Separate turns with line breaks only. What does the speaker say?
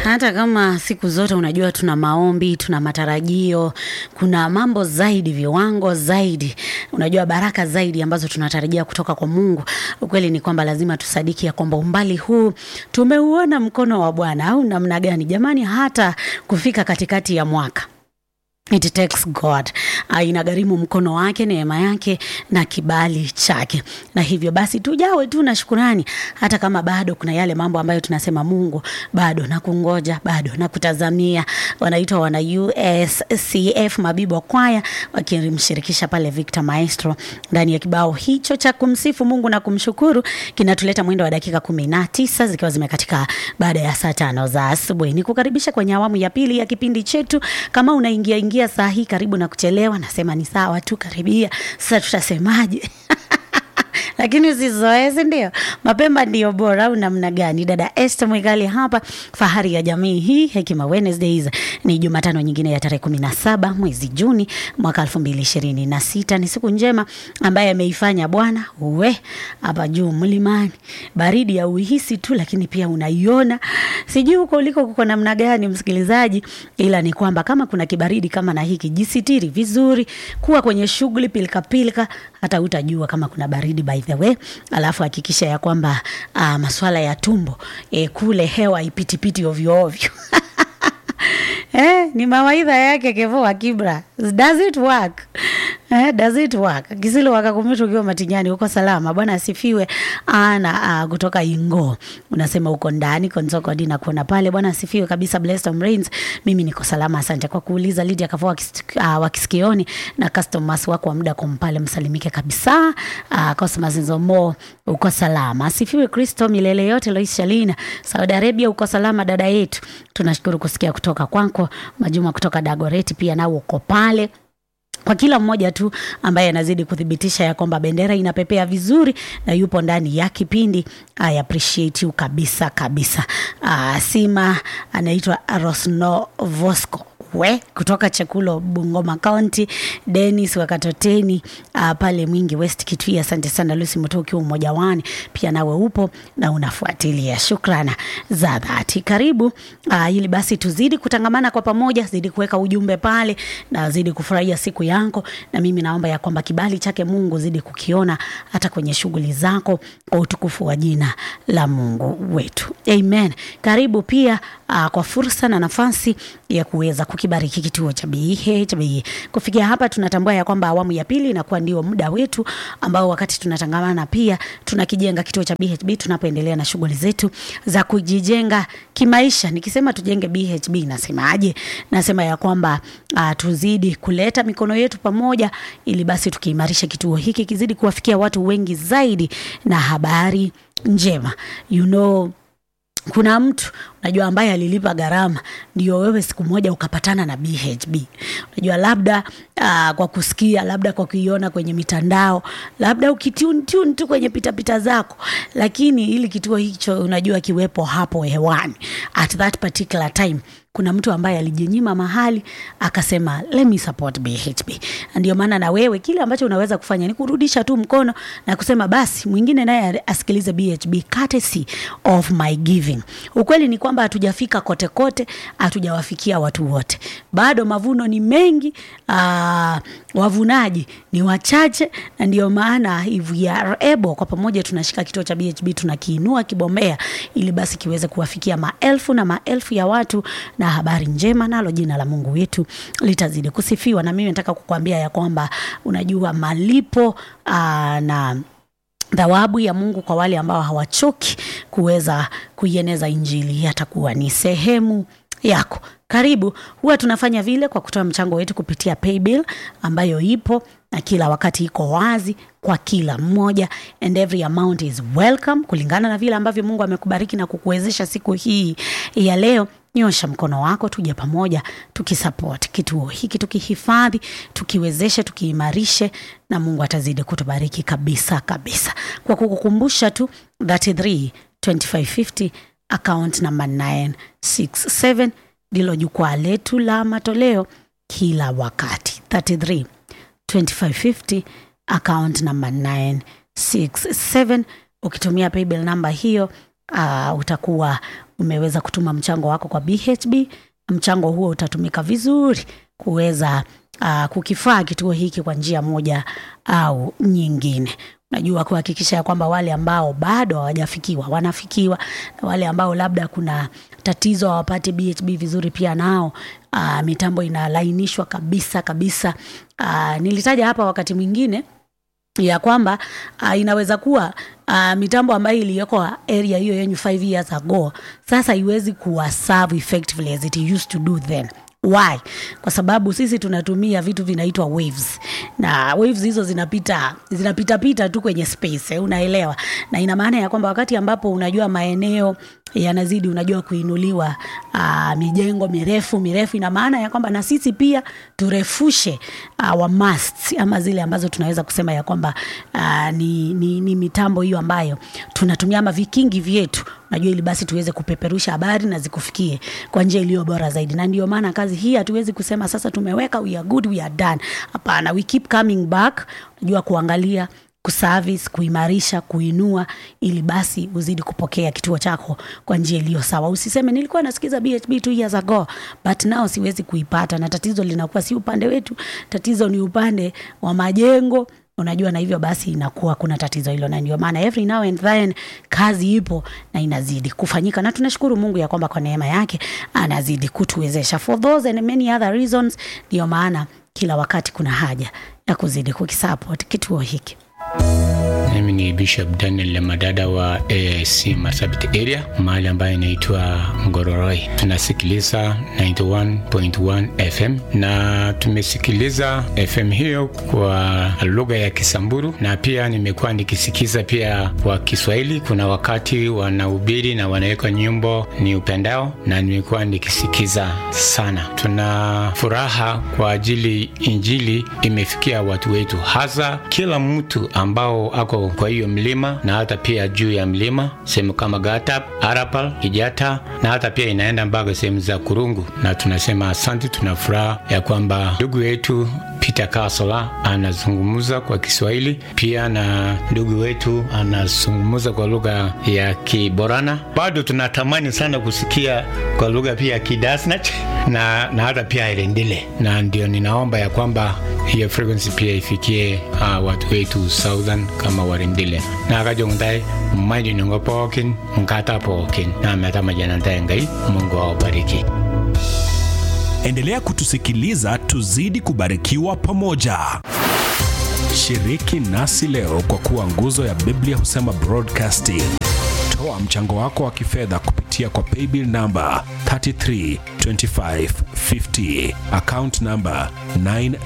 hata kama siku zote unajua tuna maombi, tuna matarajio, kuna mambo zaidi, viwango zaidi, unajua baraka zaidi ambazo tunatarajia kutoka kwa Mungu. Ukweli ni kwamba lazima tusadiki ya kwamba umbali huu tumeuona mkono wa Bwana au namna gani jamani, hata kufika katikati ya mwaka It takes God. Uh, inagharimu mkono wake, neema yake na kibali chake, na hivyo basi tujawe tu na shukurani, hata kama bado kuna yale mambo ambayo tunasema Mungu bado na kungoja, bado na kutazamia. Wanaitwa wana USCF Mabibo Kwaya wakimshirikisha pale Victor Maestro ndani ya kibao hicho cha kumsifu Mungu na kumshukuru, kinatuleta mwendo wa dakika kumi na tisa zikiwa zimekatika baada ya saa tano za asubuhi. Ni kukaribisha kwenye awamu ya pili ya kipindi chetu. Kama unaingia ingia saa hii karibu na kuchelewa, nasema ni sawa tu, karibia. Sasa tutasemaje? lakini usizoezi, ndio mapema ndio bora, au namna gani? Dada Esther Mwigali hapa, fahari ya jamii hii. Hekima Wednesdays ni Jumatano nyingine ya tarehe kumi na saba mwezi Juni mwaka elfu mbili ishirini na sita. Ni siku njema ambaye ameifanya Bwana. Uwe hapa juu mlimani, baridi ya uhisi tu, lakini pia unaiona. Sijui huko uliko kuko namna gani, msikilizaji, ila ni kwamba kama kuna kibaridi kama na hiki, jisitiri vizuri, kuwa kwenye shughuli pilika pilika, hata utajua kama kuna baridi by the way. Alafu hakikisha ya kwamba uh, maswala ya tumbo eh, kule hewa ipitipiti ovyo ovyo Eh, ni mawaidha yake Kevo wa Kibra. Does it work? Eh, does it work? Kisilo wakakumbuka ukiwa matinyani uko salama. Bwana asifiwe. Ana uh, kutoka Ingo. Unasema uko ndani Konsoko Dina kuona pale. Bwana asifiwe kabisa Blessed on Rains. Mimi niko salama asante kwa kuuliza Lydia Kavo uh, wa Kisikioni na customers wako wa muda kumpale msalimike kabisa. Uh, customers nzomo uko salama. Asifiwe Kristo milele yote Lois Shalina. Saudi Arabia uko salama dada yetu. Tunashukuru kusikia kutoka kwako. Majuma kutoka Dagoreti pia nao uko pale kwa kila mmoja tu ambaye anazidi kuthibitisha ya kwamba bendera inapepea vizuri na yupo ndani ya kipindi. I appreciate you kabisa kabisa. Uh, Sima anaitwa Rosno Vosco we kutoka Chekulo Bungoma County, Dennis Wakatoteni uh, pale Mwingi West Kitui. Asante sana Lucy Muto, ukiwa mmoja wani pia nawe upo na unafuatilia, shukrana za dhati. Karibu uh, ili basi tuzidi kutangamana kwa pamoja, zidi kuweka ujumbe pale na zidi kufurahia siku yako, na mimi naomba ya kwamba kibali chake Mungu zidi kukiona hata kwenye shughuli zako kwa utukufu wa jina la Mungu wetu, amen. Karibu pia uh, kwa fursa na nafasi ya kuweza kukibariki kituo cha BHB. Kufikia hapa, tunatambua ya kwamba awamu ya pili inakuwa ndio muda wetu ambao wakati tunatangamana pia tunakijenga kituo cha BHB tunapoendelea na shughuli zetu za kujijenga kimaisha. Nikisema tujenge BHB nasemaje? Nasema ya kwamba uh, tuzidi kuleta mikono yetu pamoja, ili basi tukiimarisha kituo hiki kizidi kuwafikia watu wengi zaidi na habari njema you know kuna mtu unajua ambaye alilipa gharama ndio wewe siku moja ukapatana na BHB. Unajua labda uh, kwa kusikia, labda kwa kuiona kwenye mitandao, labda ukitune tune tu kwenye pitapita zako, lakini ili kituo hicho unajua kiwepo hapo hewani at that particular time kuna mtu ambaye alijinyima mahali akasema let me support BHB. Ndio maana na wewe kile ambacho unaweza kufanya ni kurudisha tu mkono na kusema basi mwingine naye asikilize BHB courtesy of my giving. Ukweli ni kwamba hatujafika kote kote, hatujawafikia watu wote, bado mavuno ni mengi, aa, wavunaji ni wachache, na ndio maana if we are able, kwa pamoja tunashika kituo cha BHB tunakiinua kibombea, ili basi kiweze kuwafikia maelfu na maelfu ya watu na habari njema, nalo jina la Mungu wetu litazidi kusifiwa. Na mimi nataka kukuambia ya kwamba unajua malipo aa, na thawabu ya Mungu kwa wale ambao hawachoki kuweza kuieneza Injili yatakuwa ni sehemu yako. Karibu. Huwa tunafanya vile kwa kutoa mchango wetu kupitia paybill ambayo ipo na kila wakati iko wazi kwa kila mmoja, and every amount is welcome kulingana na vile ambavyo Mungu amekubariki na kukuwezesha siku hii ya leo. Nyosha mkono wako, tuje pamoja tukisupport kituo hiki, tukihifadhi, tukiwezeshe, tukiimarishe, na Mungu atazidi kutubariki kabisa kabisa. Kwa kukukumbusha tu 33 2550 account number 967 ndilo jukwaa letu la matoleo kila wakati 33 2550 account number 967 ukitumia paybill namba hiyo uh, utakuwa umeweza kutuma mchango wako kwa BHB. Mchango huo utatumika vizuri kuweza uh, kukifaa kituo hiki kwa njia moja au nyingine. Unajua, kuhakikisha ya kwamba wale ambao bado hawajafikiwa wanafikiwa, na wale ambao labda kuna tatizo hawapati BHB vizuri, pia nao uh, mitambo inalainishwa kabisa kabisa. Uh, nilitaja hapa wakati mwingine ya kwamba uh, inaweza kuwa uh, mitambo ambayo iliyoko area hiyo yenyu 5 years ago sasa iwezi kuwa serve effectively as it used to do then why kwa sababu sisi tunatumia vitu vinaitwa waves na waves hizo zinapita zinapita pita tu kwenye space eh, unaelewa na ina maana ya kwamba wakati ambapo unajua maeneo yanazidi unajua kuinuliwa uh, mijengo mirefu mirefu ina maana ya kwamba na sisi pia turefushe our masts ama zile ambazo tunaweza kusema ya kwamba uh, ni, ni, ni mitambo hiyo ambayo tunatumia ama vikingi vyetu unajua ili basi tuweze kupeperusha habari na zikufikie kwa njia iliyo bora zaidi na ndio maana kazi hii hatuwezi kusema sasa tumeweka we are good we are done hapana we keep coming back unajua kuangalia kuservice kuimarisha kuinua ili basi uzidi kupokea kituo chako kwa njia iliyo sawa usiseme nilikuwa nasikiza bhb two years ago but now siwezi kuipata na tatizo linakuwa si upande wetu tatizo ni upande wa majengo unajua na hivyo basi inakuwa kuna tatizo hilo na ndio maana every now and then kazi ipo na inazidi kufanyika na tunashukuru mungu ya kwamba kwa neema yake anazidi kutuwezesha for those and many other reasons ndio maana kila wakati kuna haja ya kuzidi kukisupport kituo hiki
mimi ni bishop daniel lemadada wa aic marsabit area mahali ambayo inaitwa ngororoi tunasikiliza 91.1 fm na tumesikiliza fm hiyo kwa lugha ya kisamburu na pia nimekuwa nikisikiza pia kwa kiswahili kuna wakati wanahubiri na wanaweka nyimbo ni upendao na nimekuwa nikisikiza sana tuna furaha kwa ajili injili imefikia watu wetu hasa kila mtu ambao ako kwa hiyo mlima na hata pia juu ya mlima sehemu kama Gatap, Arapal, Kijata na hata pia inaenda mpaka sehemu za Kurungu, na tunasema asante. Tuna furaha ya kwamba ndugu yetu Peter Kasola anazungumza kwa Kiswahili pia na ndugu wetu anazungumza kwa lugha ya Kiborana. Bado tunatamani sana kusikia kwa lugha pia ya Kidasnach na, na hata pia Irendile, na ndio ninaomba ya kwamba hiyo frequency pia ifikie uh, watu wetu southern kama warindile na kajongtai mmaidi nungo pookin nkata pookin na meta majanantae ngai mungu awabariki
endelea kutusikiliza tuzidi kubarikiwa pamoja shiriki nasi leo kwa kuwa nguzo ya biblia husema broadcasting toa mchango wako wa kifedha kupitia kwa paybill namba 332550 account namba 9